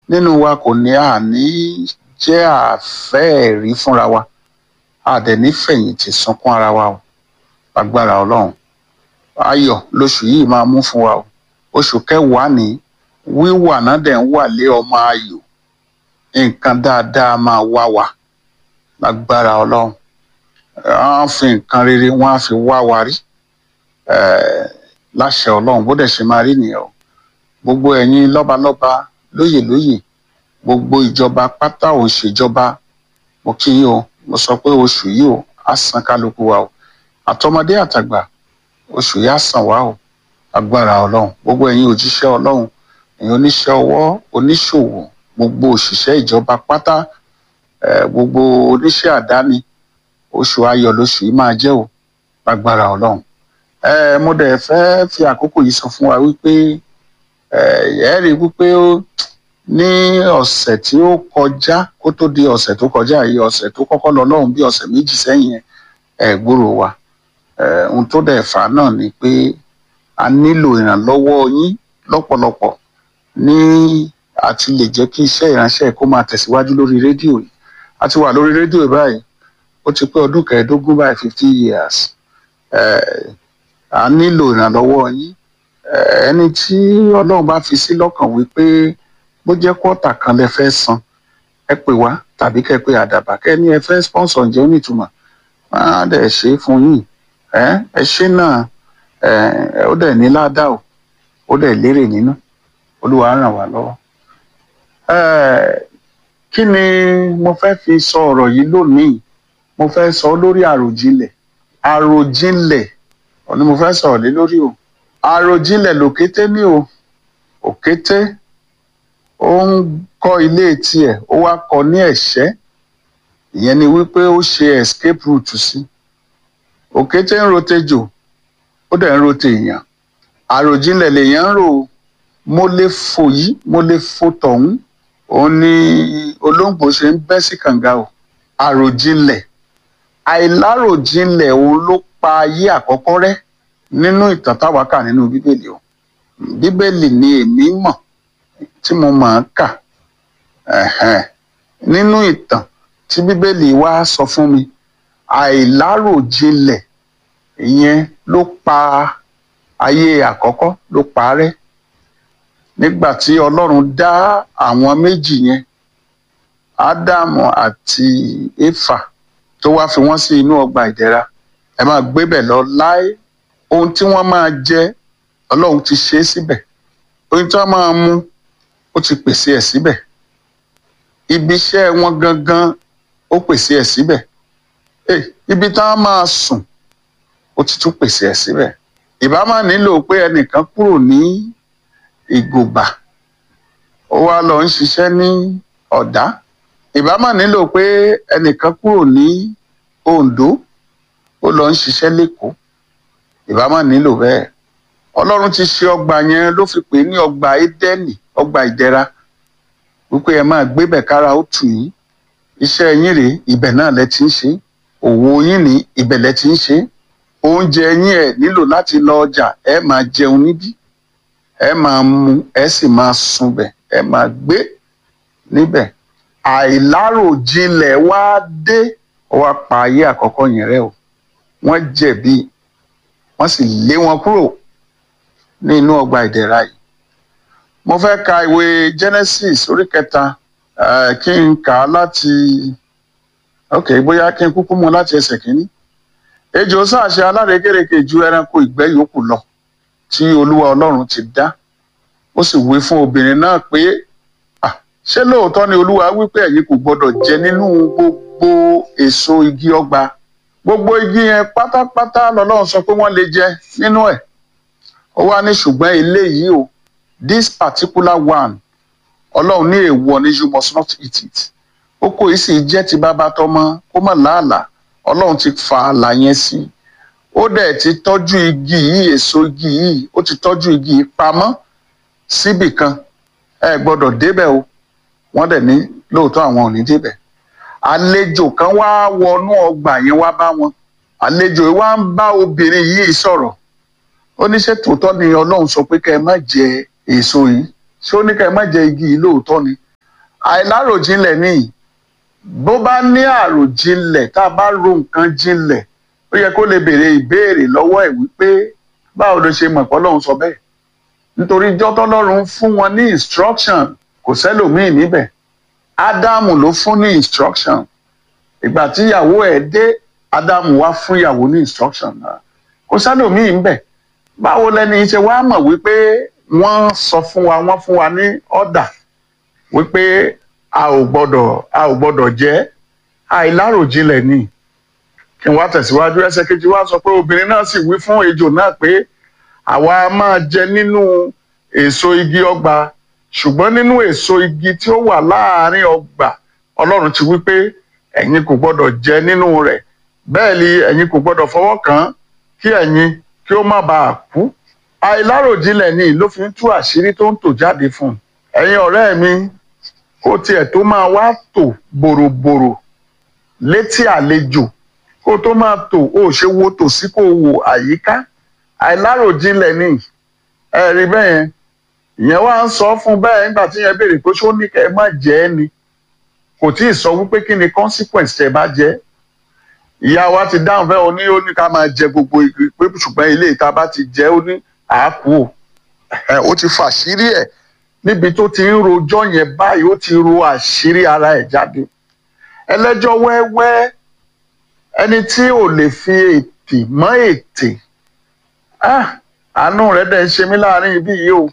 nínú wa kò ní àní jẹ́ àfẹ́ẹ̀rí fúnra wa àdẹ̀ní fẹ̀yìntì sunkún ara wa o agbára ọlọ́run ayọ̀ lóṣù yìí máa mú fún wa o oṣù kẹwàá ní wíwà náà dẹ̀ ń wà lé ọmọ ayọ̀ nǹkan dáadáa máa wá wa lágbára ọlọ́run wọ́n á fi nǹkan rere wọ́n á fi wá wa rí eh, láṣẹ ọlọ́run bó dẹ̀ ṣe máa rí nìyẹn o gbogbo ẹ̀yin lọ́balọ́ba lóyè lóyè gbogbo ìjọba pátá ò ṣèjọba mo kí yín o mo sọ pé oṣù yìí o á san kálukú wa o àtọmọdé àtàgbà oṣù yìí á san wá o agbára ọlọ́run gbogbo ẹ̀yin òjíṣẹ́ ọlọ́run ẹ̀yin oníṣẹ́ ọwọ́ oníṣòwò gbogbo òṣìṣẹ́ ìjọba pátá eh, gbogbo oníṣẹ́ àdáni oṣù ayọ̀ lóṣù yìí máa jẹ́ o agbára ọlọ́run eh, mo dẹ̀ fẹ́ fi àkókò yìí sọ fún wa wípé ẹ rí i wípé ó ní ọ̀sẹ̀ tí ó kọjá kó tó di ọ̀sẹ̀ tó kọjá yìí ọ̀sẹ̀ tó kọ́kọ́ lọ lọ́hùn bí ọ̀sẹ̀ méjì sẹ́yìn yẹn ẹ̀ gbúrò wa Eh, ohun tó dẹ̀ fà á náà ni pé a nílò ìrànlọ́wọ́ yín lọ́pọ̀lọpọ̀ ní àti lè jẹ́ kí iṣẹ́ ìránṣẹ́ kó máa tẹ̀síwájú lórí rédíò yìí a ti wà lórí rédíò yìí báyìí ó ti pé ọdún kẹẹ̀ẹ́dógún báyìí fifty years Eh, a nílò ìrànlọ́wọ́ yín Eh, ẹni tí ọlọ́run bá fi sí lọ́kàn wípé bó jẹ́ kọ́ọ̀tà kan lẹ fẹ́ san ẹ pè wá tàbí kẹ́ pé àdàbà kẹ́ ní ẹ fẹ́ sponsor ǹjẹ́ ó nítumọ̀ á dẹ̀ ṣe é fún yín ẹ ẹ ṣe náà ẹ ó dẹ̀ ní ládàá o ó dẹ̀ lérè nínú olúwa ràn wá lọ́wọ́. Eh, kí ni mo fẹ́ fi sọ ọ̀rọ̀ yìí lónìí mo fẹ́ sọ lórí àròjinlẹ̀ àròjinlẹ̀ ọ̀ ni mo fẹ́ sọ̀rọ̀ lé lórí o àròjinlẹ̀ lòkété ní o òkété ó ń kọ́ ilé tiẹ̀ ó wá kọ́ ní ẹ̀ṣẹ́ ìyẹn ni wípé ó ṣe escape route sí òkété ń rotejò ó dẹ̀ ń rote èèyàn àròjinlẹ̀ lèèyàn ń rò ó. mo lè fò yìí mo lè fò tọ̀hún òun ni olóńgbò ṣe ń bẹ́ sí kànga o àròjinlẹ̀ àìláròjinlẹ̀ òun ló pa ayé àkọ́kọ́ rẹ́ nínú ìtàn táwa kà nínú bíbélì o bíbélì ni èmi mọ̀ tí mo máa ń kà Ẹ̀hẹ́n. nínú ìtàn tí bíbélì wá sọ fún mi àìláròjinlẹ̀ ìyẹn ló pa ayé àkọ́kọ́ ló pa á rẹ́ nígbà tí ọlọ́run dá àwọn méjì yẹn ádámù àti éfà tó wá fi wọ́n sí inú ọgbà ìdẹ̀ra ẹ máa gbébẹ̀ lọ láé ohun tí wọ́n máa jẹ ọlọ́run ti ṣe é síbẹ̀ ohun tí wọ́n máa mu ó ti pèsè ẹ̀ síbẹ̀ ibi iṣẹ́ wọn gangan ó pèsè ẹ̀ síbẹ̀ Eh, ibi tá a máa sùn ó ti tún pèsè ẹ̀ síbẹ̀ ìbá máa nílò pé ẹnìkan kúrò ní ìgòbà ó wá lọ ń ṣiṣẹ́ ní ọ̀dá ìbá máa nílò pé ẹnìkan kúrò ní oǹdó ó lọ ń ṣiṣẹ́ lẹ́kọ̀ọ́ ìbá máa nílò bẹ́ẹ̀ ọlọ́run ti ṣe ọgbà yẹn ló fi pè é ní ọgbà édẹ́nì ọgbà ìdẹ̀ra wípé ẹ máa gbébẹ̀ kára ó tù yín iṣẹ́ yín rèé ibẹ̀ náà lẹ ti ń ṣe òwò yín ní ibẹ̀ lẹ ti ń ṣe oúnjẹ yín ẹ̀ nílò láti lọ ọjà ẹ máa jẹun níbí ẹ máa mu ẹ sì máa sunbẹ̀ ẹ máa gbé níbẹ̀ àìláròjinlẹ̀ wá dé ó wá pa ayé àkọ́kọ́ yẹn rẹ́ o wọ́n jẹ̀bi wọ́n sì lé wọn kúrò ní inú ọgbà ìdẹ̀ra yìí mo fẹ́ ka ìwé Genesis orí kẹta eh, kí n kà á láti ok bóyá kí n kúkú mú láti ẹsẹ̀ kínní ejò sáàṣe alárekérekè ju ẹranko ìgbẹ́ yòókù lọ tí olúwa ọlọ́run ti dá ó sì wí fún obìnrin náà pé "Ah, ṣé lóòótọ́ ni olúwa wípé ẹ̀yin kò gbọdọ̀ jẹ nínú gbogbo èso igi ọgbà gbogbo igi yẹn pátápátá lọ́lọ́run sọ pé wọ́n lè jẹ nínú ẹ̀ ó wá ní ṣùgbọ́n eléyìí o this particular one ọlọ́run ní èèwọ̀ ni you must not eat it ó kò í sì jẹ́ ti bàbá tọmọ kó mọ̀ láàlà ọlọ́run ti fa àlà yẹn sí ó dẹ̀ ti tọ́jú igi yìí èso igi yìí ó ti tọ́jú igi yìí pamọ́ síbì kan ẹ gbọ́dọ̀ débẹ̀ o wọ́n dẹ̀ ní lóòótọ́ àwọn ò ní débẹ̀ àlejò kan wá wọnú ọgbà yẹn wá bá wọn àlejò yìí wá ń bá obìnrin yìí sọ̀rọ̀ ó ní ṣé tòótọ́ ni ọlọ́run sọ pé kẹ́ ẹ má jẹ èso yìí ṣé ó ní kẹ́ ẹ má jẹ igi yìí lóòótọ́ ni àìláròjinlẹ̀ ni bó bá ní àròjinlẹ̀ tá a bá ro nǹkan jinlẹ̀ ó yẹ kó lè béèrè ìbéèrè lọ́wọ́ ẹ̀ wípé báwo ló ṣe mọ̀ pé Ọlọ́run sọ bẹ́ẹ̀ nítorí ijọ́ tọ́lọ́run fún wọn ní instruction kò sẹ́lòmíì níbẹ̀ ádámù ló fún ní instruction ìgbà tí ìyàwó ẹ̀ dé ádámù wá fún ìyàwó ní instruction náà kò sẹ́lòmíì níbẹ̀ báwo lẹni ṣe wá mọ̀ wípé wọ́n sọ fún wa wọ́n fún wa ní ọ̀dà wípé a ò gbọ́dọ̀ a ò gbọ́dọ̀ jẹ́ àìláròjinlẹ̀ ni kí n wá tẹ̀síwájú ẹsẹ̀ kejì wá sọ pé obìnrin náà sì wí fún ejò náà pé àwa máa jẹ nínú èso igi ọgbà ṣùgbọ́n nínú èso igi tí ó wà láàárín ọgbà ọlọ́run ti wí pé ẹ̀yin kò gbọ́dọ̀ jẹ nínú rẹ̀ bẹ́ẹ̀ ni ẹ̀yin kò gbọ́dọ̀ fọwọ́ kàn án kí ẹ̀yin kí ó má bàa kú àìláròjinlẹ̀ ni ló fi ń tú àṣírí tó ń tò jáde fún un ẹ̀yin ọ̀rẹ́ mi kó tiẹ̀ tó máa wá tò bòròbòrò létí àlejò kó tó máa tò ó ṣe wo tòsí kó wo àyíká àìláròjinlẹ̀ ni ẹ rí bẹ́ẹ̀ yẹn ìyẹn wá ń sọ fún bẹ́ẹ̀ nígbà tí yẹn béèrè pé ṣó ní kẹ́ ẹ má jẹ ẹ́ ni kò tí ì sọ wípé kí ni consequence tẹ́ bá jẹ ìyá wa ti dáhùn fẹ́ o ní ó ní ká máa jẹ gbogbo igi pé ṣùgbọ́n ilé ìta bá ti jẹ ó ní àákú o ó ti fàṣírí ẹ̀ níbi tó ti ń rojọ́ yẹn báyìí ó ti ro àṣírí ara ẹ̀ jáde ẹlẹ́jọ́ wẹ́wẹ́ ẹni tí ò lè fi ètè mọ́ ètè àánú rẹ̀ dẹ̀ ń ṣe mí láàrin ibí yìí o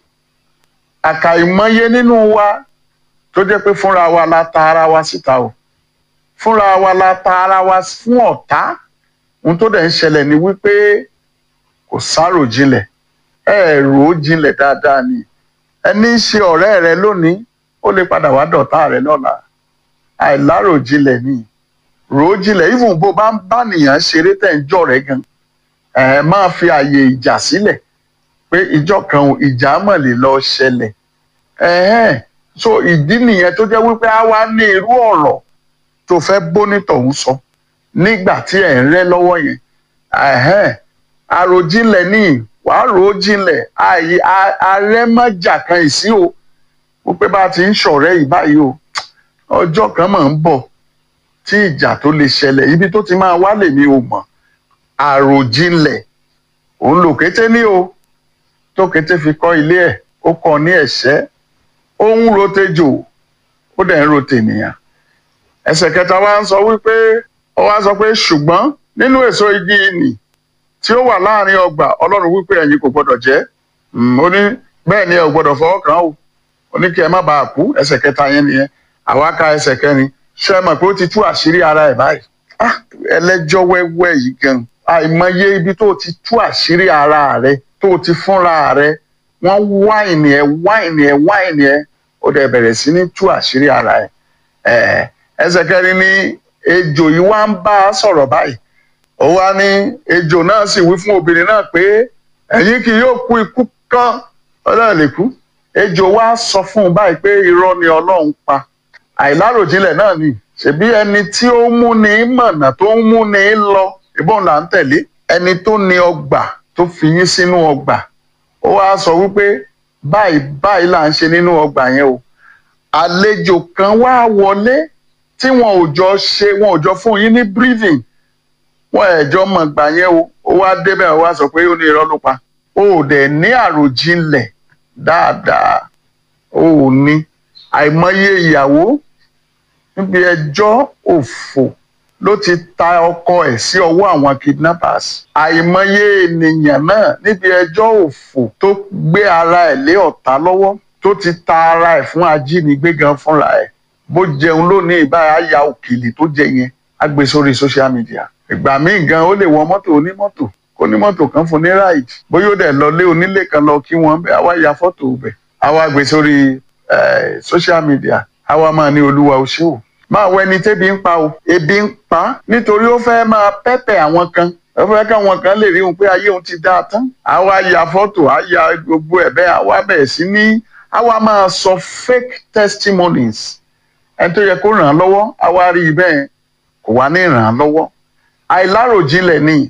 àkàìmọye nínú wa tó jẹ́ pé fúnra wa la ta ara wa síta o fúnra wa la ta ara wa fún ọ̀tá ohun tó dẹ̀ ń ṣẹlẹ̀ ni wípé kò sárò jinlẹ̀ ẹ rò ó jinlẹ̀ dáadáa ni ẹni ń ṣe ọ̀rẹ́ rẹ lónìí ó lè padà wá dọ̀tá rẹ lọ́la àìlárò jinlẹ̀ ni rò ó jinlẹ̀ even bó bá ń bá nìyàn ṣeré tẹ̀ ń jọ rẹ gan ẹ máa fi àyè ìjà sílẹ̀ pé ìjọ kan ìjà mọ̀ lè lọ ṣẹlẹ̀ ẹ̀hẹ́n so ìdí nìyẹn tó jẹ́ wípé a wá ní irú ọ̀rọ̀ tó fẹ́ bónítọ̀ ń sọ nígbà tí ẹ̀ ń rẹ́ lọ́wọ́ yẹn ẹ̀hẹ́n àròjinlẹ̀ ní wàá rò ó jinlẹ̀ ààyè arẹ́mọ́jà kan ìsí o wípé bá a ti ń ṣọ̀rẹ́ yìí báyìí o ọjọ́ kan máa ń bọ̀ tí ìjà tó lè ṣẹlẹ̀ ibi tó ti máa wá lèmi ò mọ̀ àròjinlẹ̀ òun lò kété ní o tó kété fi kọ́ ilé ẹ̀ ó kọ́ ní ẹ̀ṣẹ́ ó ń rotejò ó dẹ̀ ń rotènìyàn ẹsẹ̀ kẹta wa ń sọ wípé ó wá sọ pé ṣùgbọ́n nínú èso igi nì tí ó wà láàrin ọgbà ọlọ́run wípé ẹ̀yin kò gbọ́dọ̀ jẹ ó ní bẹ́ẹ̀ ni ẹ ò gbọ́dọ̀ fọwọ́ kàn ó ó ní kí ẹ má bàa kú ẹsẹ̀ kẹta yẹn nìyẹn àwa ka ẹsẹ̀ kẹrin ṣe mọ̀ pé ó ti tú àṣírí ara ẹ̀ báyìí ẹlẹ́jọ́ wẹ́wẹ́ yìí gan àìmọye ibi tó ti tú àṣírí ara rẹ tó ti fúnra rẹ wọ́n wáìnì ẹ̀ wáìnì ẹ̀ wáìnì ẹ̀ ó dẹ̀ bẹ̀rẹ̀ sí ní tú àṣírí ara ẹ̀ ẹsẹ̀ kẹrin ni ejò yìí wá ń bá a sọ̀rọ̀ báyìí ó wá ní ejò náà sì wí fún obìnrin náà pé ẹ̀yin kì yóò kú ikú kan ọlọ́run lè kú ejò wá sọ fún un báyìí pé irọ́ ni ọlọ́run pa àìláròjinlẹ̀ náà ni ṣebí ẹni tí ó mú ní mọ̀nà tó ń mú ní lọ ìbọn là ń tẹ̀lé ẹni tó ní ọgbà tó fi yín sínú ọgbà ó wá sọ wípé báyìí báyìí là ń ṣe nínú ọgbà yẹn o àlejò kan wá wọlé tí wọn ò jọ ṣe wọn ò jọ fún yín ní breathing wọn ẹjọ mọ gbà yẹn o ó wá débẹ̀ ó wá sọ pé ó ní irọ́ ló pa ó dẹ̀ ní àròjinlẹ̀ dáadáa ó ní àìmọye ìyàwó níbi ẹjọ́ òfò ló ti ta ọkọ ẹ̀ sí ọwọ́ àwọn kidnappers àìmọye ènìyàn náà níbi ẹjọ́ òfò tó gbé ara ẹ̀ lé ọ̀tá lọ́wọ́ tó ti ta ara ẹ̀ fún ajínigbé gan fúnra ẹ̀ bó jẹun lónìí ìbára ya òkèlè tó jẹ yẹn á gbé sórí social media ìgbà míì gan ó lè wọ mọ́tò onímọ́tò kó ní mọ́tò kan fún ní ráìdì bóyá ó dẹ̀ lọ lé onílé kan lọ kí wọ́n bẹ́ẹ̀ àwa ya fọ́tò bẹ̀ àwa gbé sórí social media àwa máa ní olúwa o ṣé o máa wọ ẹni tébi ń pa o ebi ń pa nítorí ó fẹ́ máa pẹ́pẹ́ àwọn kan ó fẹ́ káwọn kan lè rí òun pé ayé òun ti dáa tán àwa ya fọ́tò á ya gbogbo ẹ̀ bẹ́ẹ̀ àwa bẹ̀rẹ̀ sí ní àwa máa sọ fake testimonies ẹni tó yẹ kó ràn án lọ́wọ́ àwa rí i bẹ́ẹ̀ kò wá ní ràn án lọ́wọ́ àìláròjinlẹ̀ ni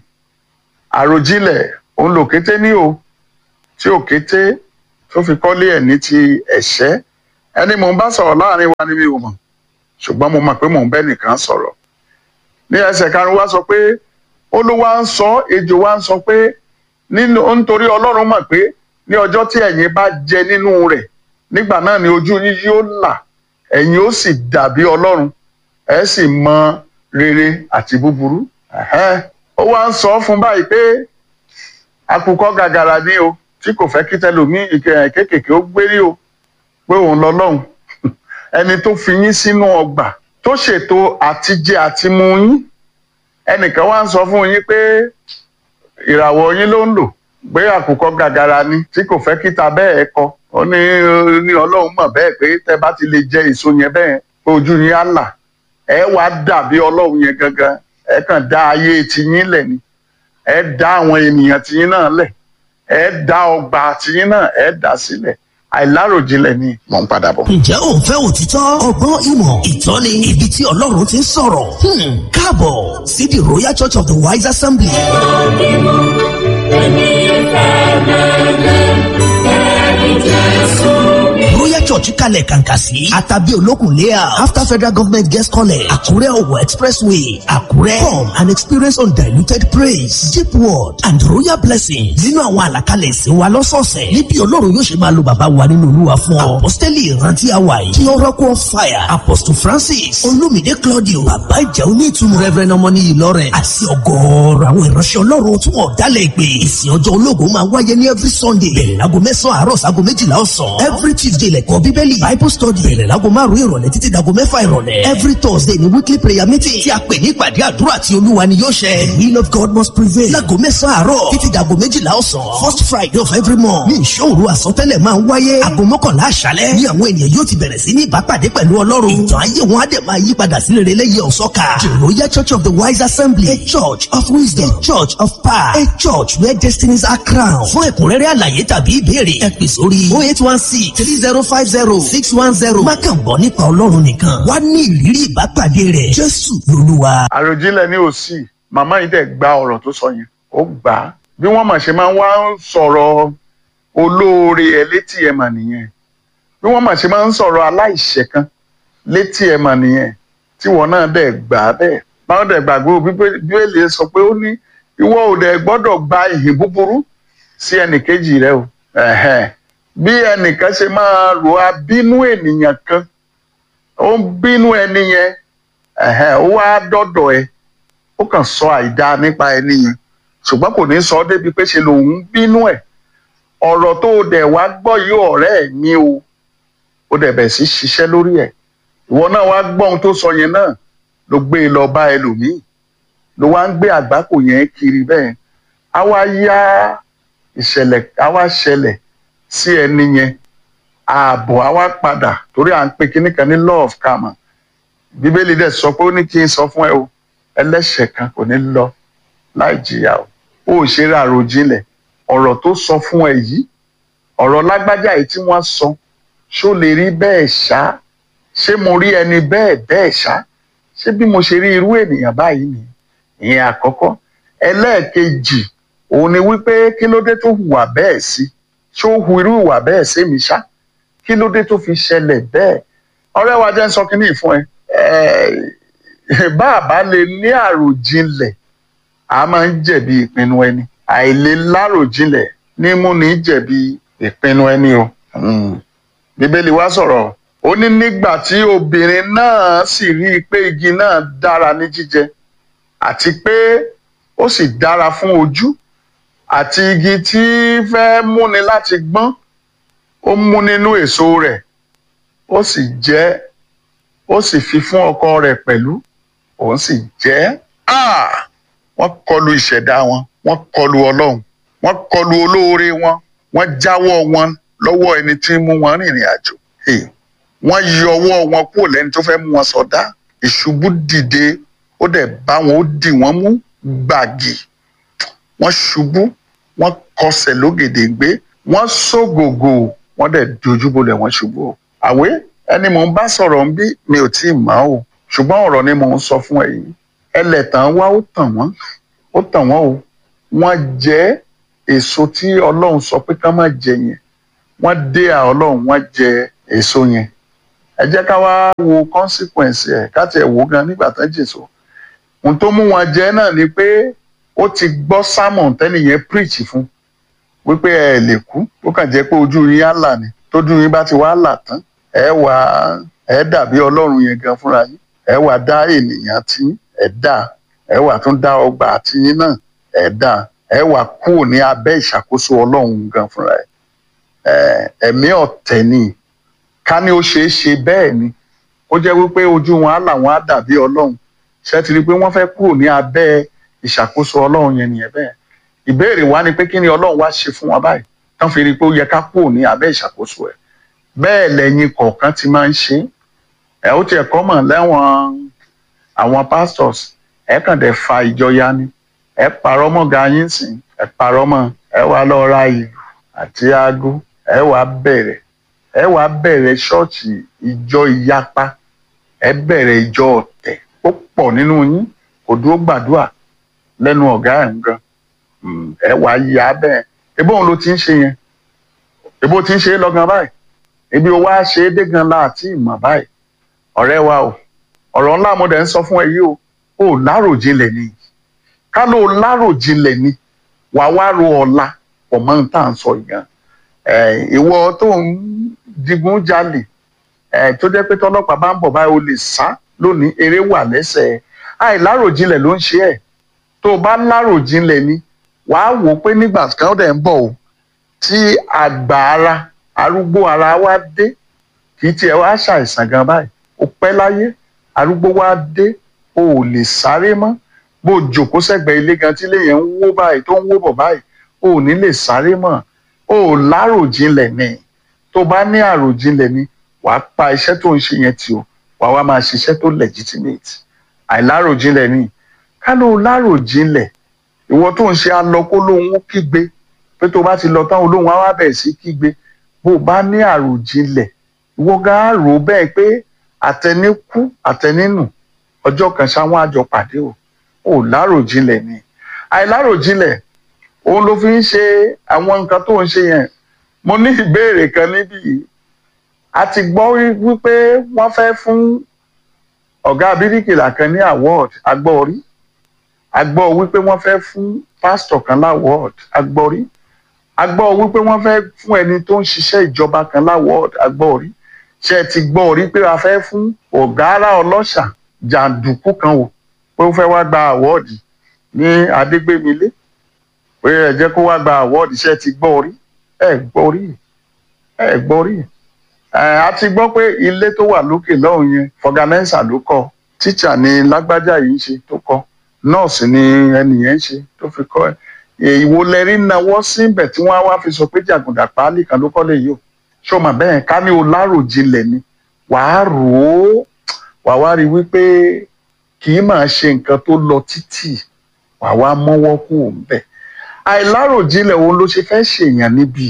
àròjinlẹ̀ òun lòkété ní o tí òkété tó fi kọ́lé ẹ̀ ní ti ẹ̀ṣẹ́ ẹni mò ń bá sọ̀rọ̀ láàrin wa ni mi ò mọ̀ ṣùgbọ́n mo mọ̀ pé mò ń bẹ́ nìkan sọ̀rọ̀ ní ẹsẹ̀ karùn-ún wa sọ pé olúwa ń sọ ejò wa ń sọ pé nínú nítorí ọlọ́run mọ̀ pé ní ọjọ́ tí ẹ̀yin bá jẹ nínú rẹ̀ nígbà náà ni ojú yín yóò là ẹ̀yin ó sì dàbí ọlọ́run ẹ sì mọ rere àti búburú Ẹ̀hẹ́n. ó wá ń sọ fún báyìí pé àkùkọ gàgàrà ni o tí kò fẹ́ kí tẹlòmíì kéékèèké ó gbérí o pé òun lọ́lọ́run ẹni tó fi yín sínú ọgbà tó ṣètò àtijẹ àtimú yín ẹnìkan wá ń sọ fún yín pé ìràwọ̀ yín ló ń lò pé àkùkọ gàgàrà ni tí kò fẹ́ kíta bẹ́ẹ̀ kọ ó ní ní ọlọ́run mọ̀ bẹ́ẹ̀ pé tẹ bá ti lè jẹ èso yẹn bẹ́ẹ̀ pé ojú yín á là ẹ wá dàbí ọlọ́run yẹn gangan ẹ kàn dá ayé tiyín lẹ̀ ni ẹ dá àwọn ènìyàn tiyín náà lẹ̀ ẹ dá ọgbà tiyín náà ẹ dá sílẹ̀ àìláròjinlẹ̀ ni mò ń padà bọ̀. ǹjẹ́ ò ń fẹ́ òtítọ́ ọgbọ́n ìmọ̀ ìtọ́ni ibi tí ọlọ́run ti ń sọ̀rọ̀ Hmm, káàbọ̀ sí the royal church of the wise assembly. royal church kalẹ̀ kàǹkà sí àtàbí olókùn layout after federal government guest college àkúrẹ́ ọ̀wọ̀ expressway àkúrẹ́ come and experience undiluted praise deep word and royal blessings nínú àwọn àlàkalẹ̀ ìsìn wa lọ́sọ̀ọ̀sẹ̀ níbi ọlọ́run yóò ṣe máa lo bàbá wa nínú olúwa fún ọ apostoli ìrántí àwa yìí kí oracle of fire apostle francis olumide claudio bàbá ìjà onítùmọ̀ reverend ọmọní ìlọrẹ àti ọgọ́ọ̀rọ̀ àwọn ìránṣẹ́ ọlọ́run tí wọ́n dálẹ̀ ìpè ìsìn ọjọ́ ológun máa wáyé ní every sunday bẹ̀rẹ̀ láago mẹ́sàn-án àárọ̀ sáago méjìlá ọ̀sán every tuesday lẹ́kọ̀ọ́ bíbélì bible study bẹ̀rẹ̀ láago márùn-ún ìrọ̀lẹ́ títí dago mẹ́fà ìrọ̀lẹ́ every thursday ni weekly prayer meeting tí a pè ní ìpàdé àdúrà tí olúwa ni yóò ṣẹ the will of god must prevail láago mẹ́sàn-án àárọ̀ títí dago méjìlá ọ̀sán first friday of every month ní ìṣòro àsọtẹ́lẹ̀ máa ń wáyé aago mọ́kànlá àṣálẹ́ ní àwọn ènìyàn yóò ti bẹ̀rẹ̀ sí ní ìbápàdé pẹ̀lú ọlọ́run ìtàn ayé wọn á dẹ̀ máa yí padà sí rere lẹ́yìn ọ̀sọ́ka the royal church of the wise assembly a church of wisdom a church of power a church where destinies are crowned fún ẹ̀kúnrẹ́rẹ́ àlàyé tàbí ìbéèrè ẹ pè sórí oh eight one six three zero five zero six one zero má kàn gbọ́ nípa ọlọ́run nìkan wá ní ìrírí ìbápàdé rẹ̀ jésù lolúwa. àròjinlẹ̀ ní òsì màmá yìí dẹ̀ gba ọ̀rọ̀ tó sọ yẹn ó gbà á bí wọ́n mà ṣe máa ń wá sọ̀rọ̀ olóore ẹ̀ létí ẹ̀ mà nìyẹn bí wọ́n mà ṣe máa ń sọ̀rọ̀ aláìṣẹ̀ kan létí ẹ̀ mà nìyẹn tí wọ́n náà dẹ̀ gbà á bẹ́ẹ̀ báwọn dẹ̀ gbàgbé o bíbélì sọ pé ó ní ìwọ ò dẹ̀ gbọ́dọ̀ gba ìhìn búburú sí ẹnìkejì rẹ o ẹ̀hẹ́n. bí ẹnìkan ṣe máa rò á bínú ènìyàn kan ó ń bínú ẹni yẹn ẹ̀hẹ́n, ó wá dọ́dọ̀ ẹ ó kàn sọ àìdá nípa ẹni yẹn ṣùgbọ́n kò ní sọ ọ́ débi pé ṣe lòun bínú ẹ̀ ọ̀rọ̀ tó o dẹ̀ wá gbọ́ yìí ọ̀rẹ́ ẹ̀ ní o ó dẹ̀ bẹ̀ sí ṣiṣẹ́ lórí ẹ̀ ìwọ náà wá gbọ́ ohun tó sọ yẹn náà ló gbé e lọ bá ẹlòmíì ló wá ń gbé àgbákò yẹn kiri bẹ́ẹ̀ á wá yá ìṣẹ̀lẹ̀ á wá ṣẹlẹ̀ sí ẹni yẹn ààbò á wá padà torí à ń pe kinní kan ní law of karma bíbélì dẹ̀ sọ pé ó ní kí n sọ fún ẹ o ẹlẹ́ṣẹ̀ kan kò ní lọ láì jìyà o ó ṣe ra àròjinlẹ̀ ọ̀rọ̀ tó sọ fún ẹ yìí ọ̀rọ̀ lágbájá yìí tí wọ́n sọ ṣó lè rí bẹ́ẹ̀ ṣá ṣé mo rí ẹni bẹ́ẹ̀ bẹ́ẹ̀ ṣá ṣé bí mo ṣe rí irú ènìyàn báyìí ni ìyẹn àkọ́kọ́ ẹlẹ́ẹ̀kejì òun ni wípé kí ló dé tó hùwà bẹ́ẹ̀ sí ṣó hu irú ìwà bẹ́ẹ̀ sí mi ṣá kí ló dé tó fi ṣẹlẹ̀ bẹ́ẹ̀ ọ̀rẹ́ wa jẹ́ ń sọ kínní fún ẹ bá a bá lè ní àròjinlẹ̀ a máa ń jẹ̀bi ìpinnu ẹni àìlè láròjinlẹ̀ ní mú ní jẹ̀bi ìpinnu ẹni o. Mm. bíbélì wa sọ̀rọ̀ ó ní nígbà tí obìnrin náà sì rí i pé igi náà dára ní jíjẹ àti pé ó sì dára fún ojú àti igi tí fẹ́ múni láti gbọ́n ó mú nínú èso rẹ̀ ó sì jẹ ó sì fi fún ọkọ rẹ̀ pẹ̀lú òun sì jẹ Ah! wọ́n kọlu ìṣẹ̀dá wọn wọ́n kọlu ọlọ́run wọ́n kọlu olóore wọn wọ́n jáwọ́ wọn lọ́wọ́ ẹni tí ń mú wọn rìnrìn àjò Hey! wọ́n yọ ọwọ́ wọn kúrò lẹ́ni tó fẹ́ mú wọn sọdá ìṣubú dìde ó dẹ̀ bá wọn ó dì wọ́n mú gbàgì wọ́n ṣubú wọ́n kọsẹ̀ lógèdèǹgbé wọ́n ṣògògò wọ́n dẹ̀ dojúbolẹ̀ wọ́n ṣubú o. àwé ẹni mò ń bá sọ̀rọ̀ ń bí mi ò tí ì mọ̀ o ṣùgbọ́n ọ̀rọ̀ ni mò ń sọ fún ẹ yìí ẹlẹ́tàn wá ó tàn wọ́n ó tàn wọ́n o wọ́n jẹ èso tí ọlọ́run sọ pé ká má jẹ yẹn wọ́n dé à ọlọ́run wọ́n jẹ èso yẹn ẹ jẹ́ ká wá wo consequence ẹ̀ ká tiẹ̀ wò gan nígbà tán jèso ohun tó mú wọn jẹ náà ni pé ó ti gbọ́ sermon tẹ́nìyẹn preach fún wípé ẹ lè kú ó kàn jẹ́ pé ojú yín á là ní tójú yín bá ti wá là tán ẹ wà ẹ dàbí ọlọ́run yẹn gan fúnra yín ẹ wà dá ènìyàn tí ẹ dá ẹ wà tún dá ọgbà tiyín náà ẹ dá ẹ wà kúrò ní abẹ́ ìṣàkóso ọlọ́run gan fúnra ẹ ẹ̀mí ọ̀tẹ̀ ni ká ní ó ṣeé ṣe bẹ́ẹ̀ ni ó jẹ́ wípé ojú wọn á là wọn á dàbí ọlọ́run ṣe ti rí i pé wọ́n fẹ́ kúrò ní abẹ́ ìṣàkóso ọlọ́run yẹn nìyẹn bẹ́ẹ̀ ìbéèrè wa ni pé kí ni ọlọ́run wá ṣe fún wa báyìí tán fi rí i pé ó yẹ ká kúrò ní abẹ́ ìṣàkóso ẹ̀ bẹ́ẹ̀ lẹ́yìn kọ̀ọ̀kan ti máa ń ṣe ẹ̀ ó tiẹ̀ kọ́ mọ̀ lẹ́wọ̀n àwọn pastors ẹ̀ kàn dẹ̀ fa ìjọ ya ni ẹ̀ parọ́ mọ́ ga yín sìn ẹ̀ parọ́ mọ́ ẹ̀ wá lọ ra ìlú àti aago ẹ̀ wá bẹ̀rẹ̀ ẹ̀ wá bẹ̀rẹ̀ ṣọ́ọ̀ṣì ìjọ ìyapa ẹ̀ bẹ̀rẹ̀ ìjọ ọ̀tẹ̀ ó pọ̀ nínú yín kò dúró gbàdúrà lẹ́nu ọ̀gá ẹ̀ ń gan ẹ wà á yà á bẹ́ẹ̀ ebó òun ló ti ń ṣe yẹn ebó ti ń ṣe é lọ́gán báyìí ebi o wá ṣe é dé gan láti ìmọ̀ báyìí ọ̀rẹ́ wa o ọ̀rọ̀ ńlá mo dẹ̀ ń sọ fún ẹ yìí o ò láròjinlẹ̀ ni ká ló láròjinlẹ̀ ni wàá wá ro ọ̀la pọ̀ mọ́ ní tá à ń sọ yìí gan ìwọ tó ń digun jalè tó jẹ́ pé tọ́lọ́pàá bá ń bọ̀ báyìí o lè sá lónìí eré wà lẹ́sẹ̀ àìláròjinlẹ̀ ló ń ṣe ẹ̀ tó o bá láròjinlẹ̀ ni wàá wò ó pé nígbà kan ó dẹ̀ ń bọ̀ o tí àgbà ara arúgbó ara wa dé kì í tiẹ̀ wá ṣàìsàn gan báyìí ó pẹ́ láyé arúgbó wa dé o ò lè sáré mọ́ bó o jòkó sẹ́gbẹ̀ẹ́ ilé gan tí ilé yẹn ń wó báyìí tó ń wó bọ̀ báyìí o ò ní lè sáré mọ́ o ò láròjinlẹ̀ ni tó bá ní àròjinlẹ̀ ni wàá pa iṣẹ́ tó ń ṣe yẹn tì o wàá wá máa ṣiṣẹ́ tó legitimate àìláròjinlẹ̀ ni ká ló láròjinlẹ̀ ìwọ tó ń ṣe alọkó lóhun kígbe pé tó bá ti lọ tán olóhùn á wá bẹ̀rẹ̀ sí kígbe bó o bá ní àròjinlẹ̀ ìwọ gan á rò ó bẹ́ẹ̀ pé àtẹni kú àtẹni nù ọjọ́ kan ṣáwọn àjọ pàdé o ò láròjinlẹ̀ ni àìláròjinlẹ̀ òun ló fi ń ṣe àwọn nǹkan tó ń ṣe yẹn mo ní ìbéèrè kan níbí yìí a ti gbọ́ wípé wọ́n fẹ́ fún ọ̀gá bíríkìlà kan ní award agbọ́rí agbọ́ wípé wọ́n fẹ́ fún pásítọ̀ kan láwọ́ọ̀d agbọ́rí agbọ́ wípé wọ́n fẹ́ fún ẹni tó ń ṣiṣẹ́ ìjọba kan láwọ́ọ̀d agbọ́rí ṣe ti gbọ́ rí pé a fẹ́ fún ọ̀gára ọlọ́ṣà jàǹdùkú kan wò pé ó fẹ́ wá gba àwọ́ọ̀dì ní adégbémilé pé ẹ jẹ́ kó wá gba àwọ́ọ̀dì ṣe ti gbọ́ rí ẹ gbọ́ rí ẹ gbọ́ rí a ti gbọ́ pé ilé tó wà lókè lọ́hùn yẹn fọgànẹ́sà ló kọ́ tíṣà ni lágbájá yìí ń ṣe tó kọ́ nọ́ọ̀sì ni ẹnìyẹn ń ṣe tó fi kọ́ ẹ ìwo lẹ́rí náwó síbẹ̀ tí wọ́n á wá fi sọ pé jàgùdà páálí kan ló kọ́ lè yìí o ṣó mà bẹ́ẹ̀ ká ní o láròjinlẹ̀ ni wàá rò ó wàá wá rí wípé kì í máa ṣe nǹkan tó lọ títì wàá wá mọ́wọ́ kú òun bẹ̀ àìláròjinlẹ̀ òun ló ṣe fẹ́ ṣèyàn níbí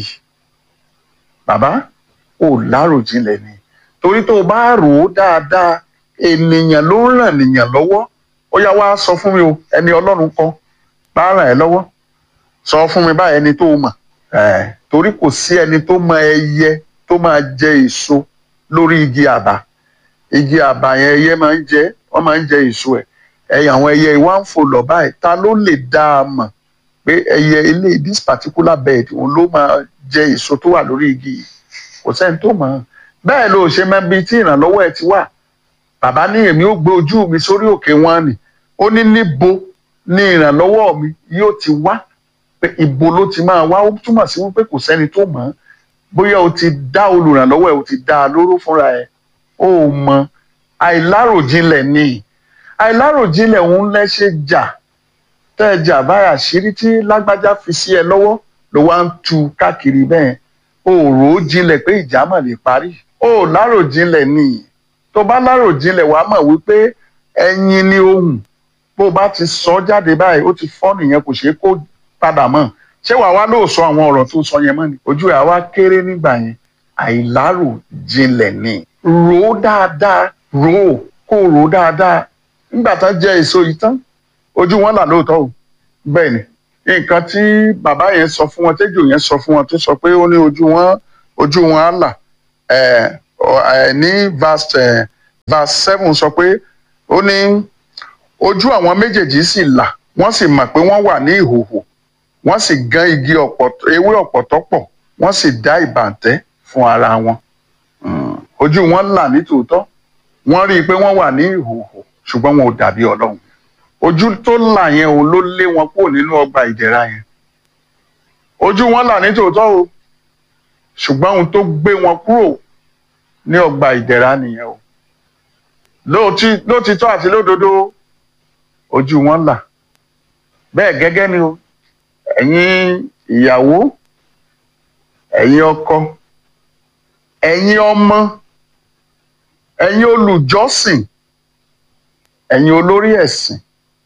bàbá ò láròjinlẹ̀ ni torí tó o bá rò ó dáadáa ènìyàn ló ń ràn nìyàn lọ́wọ́ ó yá wá sọ fún mi o ẹni ọlọ́run kan bá ràn ẹ́ lọ́wọ́ sọ fún mi báyìí ẹni tó mọ̀ torí kò sí ẹni tó mọ ẹyẹ tó máa jẹ èso lórí igi àbà igi àbà yẹn ẹyẹ máa ń jẹ wọ́n máa ń jẹ èso ẹ̀ ẹyẹ àwọn ẹyẹ ìwà ń fò lọ báyìí ta ló lè dá a mọ̀ pé ẹyẹ ilé this particular bed òun ló máa jẹ èso tó wà lórí igi yìí kò sẹ́ni tó mọ̀ bẹ́ẹ̀ ló ṣe mọ̀ bí tí ìrànlọ́wọ́ ẹ ti wà bàbá ní èmi ó gbé ojú mi sórí òkè wọn ni ó ní níbo ni ìrànlọ́wọ́ mi yóò ti wá pé ibo ló ti máa wá ó túmọ̀ sí wípé kò sẹ́ni tó mọ̀ bóyá o ti dá olùrànlọ́wọ́ ẹ o ti dá a lóró fúnra ẹ ó mọ̀ àìláròjinlẹ̀ ni àìláròjinlẹ̀ òun lẹ́ṣẹ̀ jà tẹ́ ẹ jà báyà ṣírí tí lágbájá fi sí ẹ lọ́wọ́ ló wá ń tu káàkiri bẹ́ẹ̀ o rò ó jinlẹ̀ pé ìjà mà lè parí o láròjinlẹ̀ ni tó bá láròjinlẹ̀ wàá mọ̀ wípé ẹyin ni ohùn bó bá ti sọ jáde báyìí ó ti fọ́ nìyẹn kò ṣeé kó padà mọ́ ṣé wàá wá lóò sọ àwọn ọ̀rọ̀ tó sọ yẹn mọ́ ni ojú ẹ̀ wá kéré nígbà yẹn àìláròjinlẹ̀ ni rò ó dáadáa rò ó kó rò ó dáadáa nígbà tán jẹ èso yìí tán ojú wọn là lóòótọ́ o bẹ́ẹ̀ ni nǹkan tí bàbá yẹn sọ fún wọn tẹ́jọ́ yẹn sọ fún wọn tó sọ pé ó ní ojú wọn ojú wọn á là ẹ ní verse ẹ verse seven sọ pé ó ní ojú àwọn méjèèjì sì là wọ́n sì mọ̀ pé wọ́n wà ní ìhòhò wọ́n sì gán igi ọ̀pọ̀tọ́ ewé ọ̀pọ̀tọ́ pọ̀ wọ́n sì dá ìbàǹtẹ́ fún ara wọn Mm, ojú wọn là ní tòótọ́ wọ́n rí i pé wọ́n wà ní ìhòhò ṣùgbọ́n wọn ò dàbí ọlọ́run ojú tó là yẹn òun ló lé wọn kúrò nínú ọgbà ìdẹ̀ra yẹn ojú wọn là ní tòótọ́ o ṣùgbọ́n ohun tó gbé wọn kúrò ní ọgbà ìdẹ̀ra nìyẹn o lóòtí- lótìtọ́ àti lódodo ojú wọn là bẹ́ẹ̀ gẹ́gẹ́ ni o ẹ̀yin ìyàwó ẹ̀yin ọkọ ẹ̀yin ọmọ ẹ̀yin olùjọ́sìn ẹ̀yin olórí ẹ̀sìn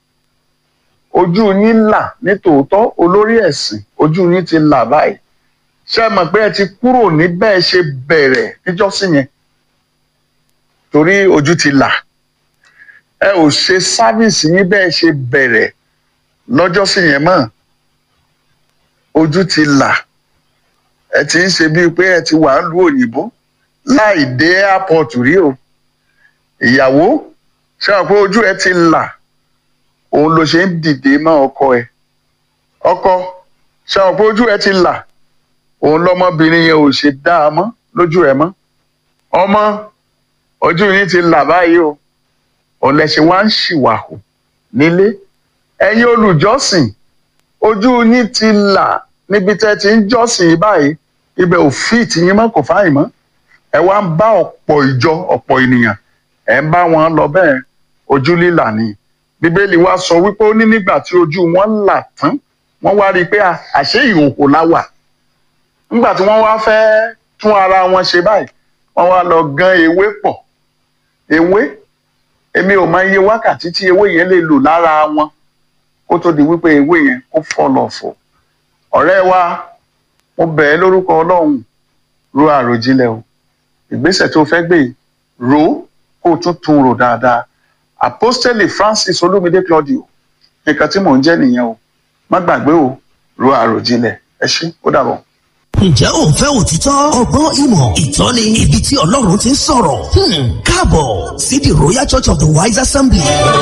ojú yín là ní tòótọ́ olórí ẹ̀sìn ojú yín ti là báyìí ṣé ẹ mọ̀ pé ẹ ti kúrò ní bẹ́ẹ̀ ṣe bẹ̀rẹ̀ níjọ́sìn yẹn torí ojú ti là ẹ ò ṣe sáfíìsì yín bẹ́ẹ̀ ṣe bẹ̀rẹ̀ lọ́jọ́sìn yẹn mọ́ ojú ti là ẹ ti ń ṣe bíi pé ẹ ti wà ń lu òyìnbó láì dé airport rí o ìyàwó ṣé wọn pé ojú ẹ ti là òun ló ṣe ń dìde mọ́ ọkọ ẹ ọkọ ṣé wọn pé ojú ẹ ti là òun lọmọbìnrin yẹn ò ṣe dá a mọ́ lójú ẹ mọ́ ọmọ ojú yín ti là báyìí o òun lẹ ṣe wá ń ṣìwàhù nílé ẹ̀yin olùjọ́sìn ojú yín ti là níbi tẹ́ ti ń jọ́sìn báyìí ibẹ̀ ò fíìtì yín mọ́ kò fáyìn mọ́ ẹ wá ń bá ọ̀pọ̀ ìjọ ọ̀pọ̀ ènìyàn ẹ ń bá wọn lọ bẹ́ẹ̀ ojú lílà ni bíbélì wa sọ wípé ó ní nígbà tí ojú wọn là tán wọ́n wá rí i pé à- àṣé ìhòòhò la wà nígbà tí wọ́n wá fẹ́ tún ara wọn ṣe báyìí wọ́n wá lọ gan ewé pọ̀ ewé èmi ò mọ iye wákàtí tí ewé yẹn lè lò lára wọn kó tó di wípé ewé yẹn kó fọ́ lọ fọ́ ọ̀rẹ́ wa mo bẹ̀ ẹ́ lórúkọ ọlọ́run ro àròjinlẹ̀ o ìgbésẹ̀ tó fẹ́ gbé yìí rò ó kó o tún tún rò dáadáa apostoli francis olúmídé claudio nǹkan tí mò ń jẹ́ nìyẹn o má gbàgbé o ro àròjinlẹ̀ ẹ ṣé ó dàbọ̀. ǹjẹ́ ò ń fẹ́ òtítọ́ ọgbọ́n ìmọ̀ ìtọ́ni ibi tí ọlọ́run ti ń sọ̀rọ̀ Hmm, káàbọ̀ sí the royal church of the wise assembly.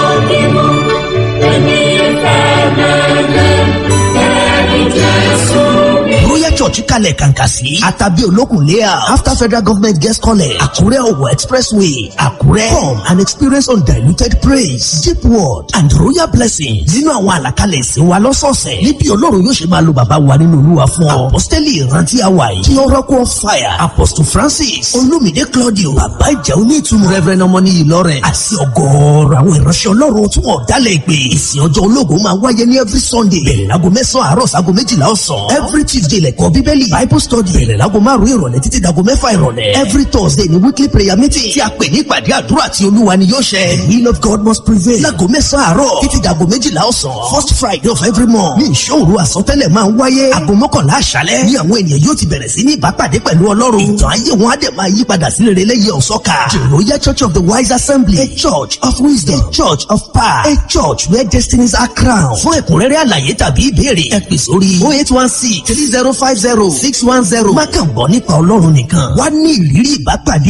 royal church kalẹ̀ kàǹkà sí àtàbí olókùn layout after federal government guest college àkúrẹ́ ọ̀wọ̀ expressway àkúrẹ́ come and experience undiluted praise deep word and royal blessing nínú àwọn àlàkalẹ̀ ìsìn wa lọ́sọ̀ọ̀sẹ̀ níbi ọlọ́run yóò ṣe máa lo bàbá wa nínú olúwa fún ọ apostoli ìrántí àwa yìí kí oracle of fire apostle francis olumide claudio bàbá ìjà onítùnú reverend ọmọní ìlọrẹ àti ọgọ́ọ̀rọ̀ àwọn ìránṣẹ́ ọlọ́run tí wọ́n dálẹ̀ ìpè ìsìn ọjọ́ ológun máa wáyé ní every sunday bẹ̀rẹ̀ láago mẹ́sàn-án àárọ̀ sáago méjìlá ọ̀sán every tuesday lẹ́kọ̀ọ́ bíbélì bible study bẹ̀rẹ̀ láago márùn-ún ìrọ̀lẹ́ títí dago mẹ́fà ìrọ̀lẹ́ every thursday ní weekly prayer meeting tí a pè ní ìpàdé àdúrà tí olúwa ni yóò ṣẹ the will of god must prevail láago mẹ́sàn-án àárọ̀ títí dago méjìlá ọ̀sán first friday of every month ní ìṣòro àsọtẹ́lẹ̀ máa ń wáyé aago mọ́kànlá àṣálẹ́ ní àwọn ènìyàn yóò ti bẹ̀rẹ̀ sí ní ìbápàdé pẹ̀lú ọlọ́run ìtàn ayé wọn á dẹ̀ máa yí padà sí rere lẹ́yìn ọ̀sọ́ka the royal church of the wise assembly a church of wisdom a church of power a church where destinies are crowned fún ẹ̀kúnrẹ́rẹ́ àlàyé tàbí ìbéèrè ẹ pè sórí oh eight one six three zero five zero six one zero má kàn gbọ́ nípa ọlọ́run nìkan wá ní ìrírí ìbápàdé